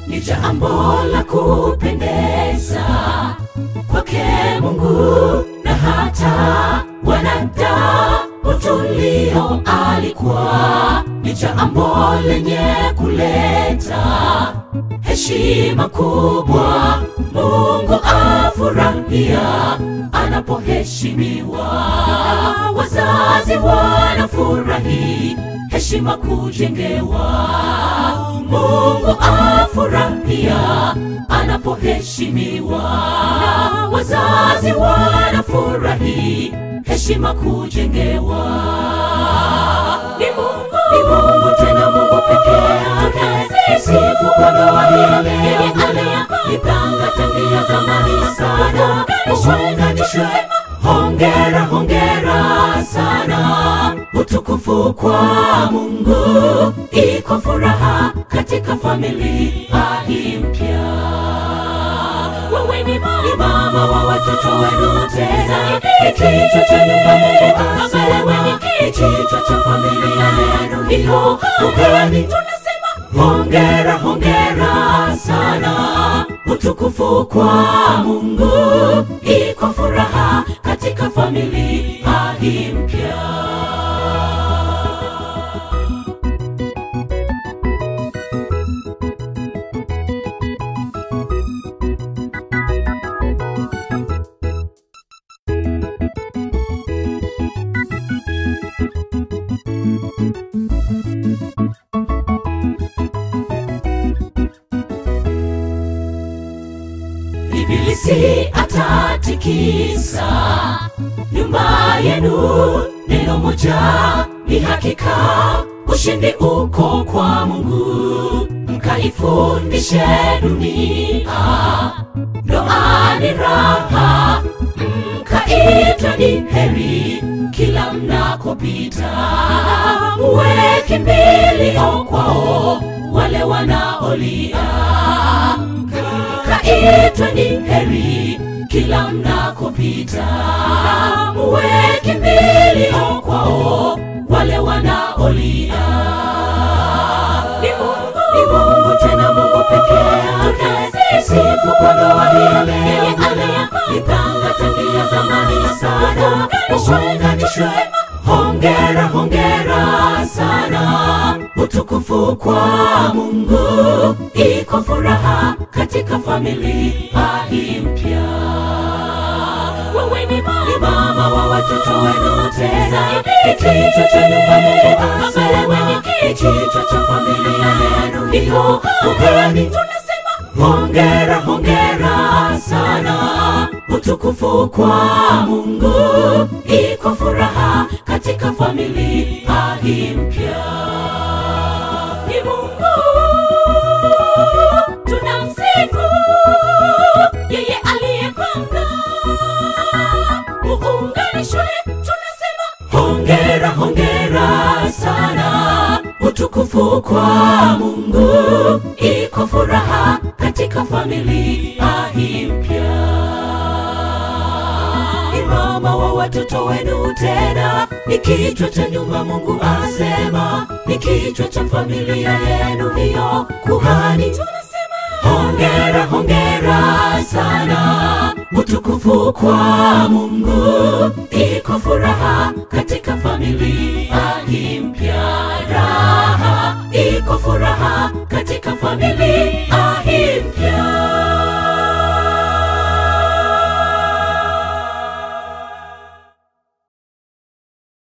ni jambo la kupendeza kwake Mungu na hata wanadamu tulio alikuwa ni jambo lenye kuleta heshima kubwa. Mungu afurahia anapoheshimiwa, wazazi wanafurahi heshima kujengewa. Mungu afurahia anapoheshimiwa, wazazi wanafurahi heshima kujengewa. Ni Mungu, ni Mungu tena Mungu pekee yake. Sifu kwa ndoa hii yeye aliyeipanga tangia zamani sana, uunganishwe. Hongera, hongera sana, utukufu kwa Mungu, iko furaha katika familia hii mpya. Wewe ni mama wa watoto wenu, tena ni kichwa cha nyumba. Mungu asema ni kichwa cha familia yenu, hiyo ugani tunasema hongera, hongera sana, utukufu kwa Mungu, iko furaha katika familia hii mpya. Ibilisi atatikisa nyumba yenu, neno moja ni hakika, ushindi uko kwa Mungu. Mkaifundishe dunia, ndoa ni raha, mkaitwe ni heri kila mnakopita, muwe kimbilio kwao wale wanaolia mkaitwe ni heri kila mnakopita, muwe kimbilio kwao wale wanaolia. Ni Mungu, ni Mungu tena Mungu pekee yake. Sifu kwa ndoa hii yeye aliyeipanga tangia zamani sana, uunganishwe. Hongera, hongera sana, utukufu kwa Mungu, iko furaha katika familia hii mpya. Wewe ni mama wa watoto wenu, tena ni kichwa cha nyumba. Mungu asema ni kichwa cha familia yenu, hiyo ugani tunasema hongera, hongera sana, utukufu kwa Mungu, iko furaha katika familia hii mpya. Ni Mungu tunamsifu, yeye aliyepanga muunganishwe. Tunasema hongera, hongera sana, utukufu kwa Mungu, iko furaha katika familia hii mpya ni mama wa watoto wenu, tena ni kichwa cha nyumba. Mungu asema ni kichwa cha familia yenu, hiyo kuhani. Tunasema hongera, hongera sana, utukufu kwa Mungu, iko furaha katika familia hii mpya, raha iko furaha